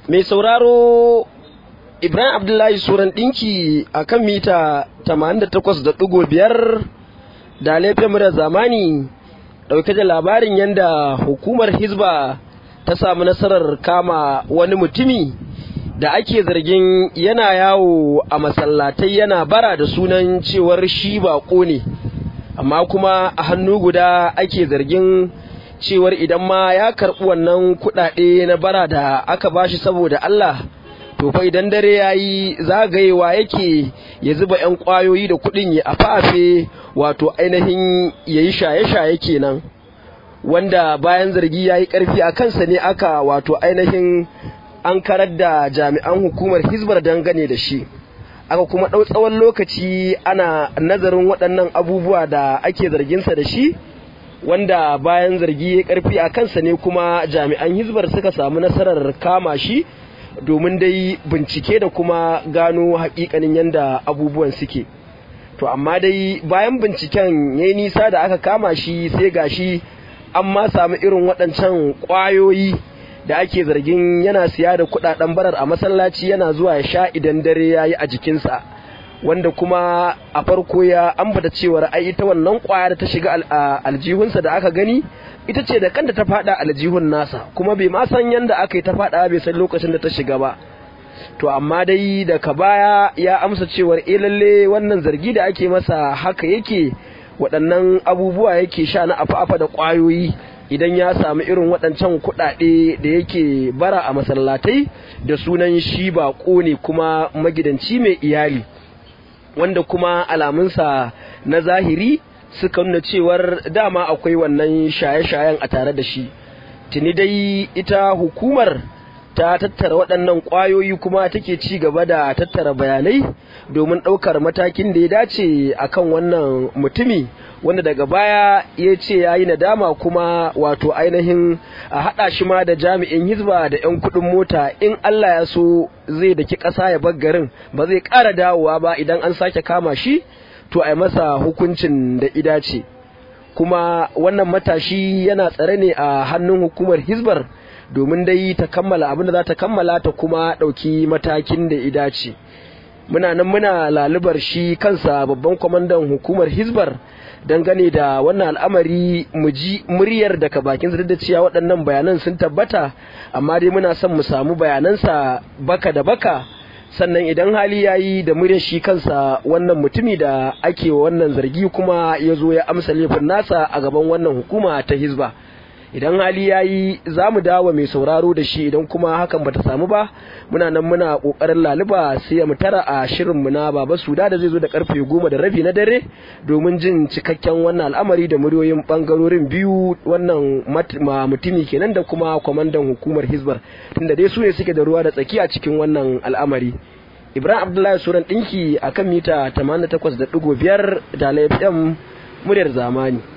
mai sauraro ibrahim abdullahi suran ɗinki a kan mita 88.5 da laifin murar zamani ɗauke da labarin yadda hukumar hizba ta samu nasarar kama wani mutumi da ake zargin yana yawo a masallatai yana bara da sunan cewar shi baƙo ne amma kuma a hannu guda ake zargin cewar idan ma ya karɓi wannan kuɗaɗe na bara da aka bashi saboda Allah to fa idan dare yayi zagayewa yake ya zuba 'yan ƙwayoyi da kuɗin ya afafe wato ainihin yayi shaye-shaye kenan wanda bayan zargi yayi ƙarfi a kansa ne aka wato ainihin an karar da jami'an hukumar hizbar dangane da shi aka kuma ɗau tsawon lokaci ana nazarin waɗannan abubuwa da ake zarginsa da shi wanda bayan zargi ya karfi a kansa ne kuma jami'an hizbar suka samu nasarar kama shi domin dai bincike da kuma gano hakikanin yadda abubuwan suke to amma dai bayan binciken ya nisa da aka kama shi sai gashi an ma samu irin waɗancan ƙwayoyi da ake zargin yana siya da kuɗaɗen barar a masallaci yana zuwa ya sha idan dare ya yi a jikinsa wanda kuma a farko ya ambata cewar ai ita wannan kwaya da ta shiga aljihunsa da aka gani ita ce da kanta ta fada aljihun nasa kuma bai ma san yanda aka yi ta fada bai san lokacin da ta shiga ba to amma dai daga baya ya amsa cewar eh lalle wannan zargi da ake masa haka yake waɗannan abubuwa yake sha na afa-afa da ƙwayoyi idan ya samu irin waɗancan kuɗaɗe da yake bara a masallatai da sunan shi baƙo ne kuma magidanci mai iyali wanda kuma alamunsa na zahiri suka nuna cewar dama akwai wannan shaye-shayen a tare da shi tuni dai ita hukumar ta tattara waɗannan ƙwayoyi kuma take ci gaba da tattara bayanai domin ɗaukar matakin da ya dace akan wannan mutumi wanda daga baya ya ce ya yi nadama kuma wato ainihin a haɗa shi ma da jami'in hizba da 'yan kuɗin mota in Allah ya so zai daki ƙasa ya bar garin ba zai ƙara dawowa ba idan an sake kama shi to a masa hukuncin da idace kuma wannan matashi yana tsare ne a hannun hukumar hizbar domin dai ta kammala abin da za ta kammala ta kuma ɗauki matakin da idace muna nan muna lalubar shi kansa babban kwamandan hukumar hizbar dangane da wannan al'amari mu ji muryar daga bakin sa da cewa waɗannan bayanan sun tabbata amma dai muna son mu samu bayanansa baka da baka sannan idan hali ya yi da muryar shi kansa wannan mutumi da ake wannan zargi kuma ya zo ya amsa laifin nasa a gaban wannan hukuma ta hizba idan hali ya yi za mu dawo mai sauraro da shi idan kuma hakan bata samu ba muna nan muna kokarin laluba sai mu tara a shirin mu na baba suda da zai zo da karfe goma da rabi na dare domin jin cikakken wannan al'amari da muryoyin bangarorin biyu wannan mutumi kenan da kuma kwamandan hukumar hizbar tunda dai su ne suke da ruwa da tsaki a cikin wannan al'amari ibrahim abdullahi suran dinki akan mita 88.5 da laifin muryar zamani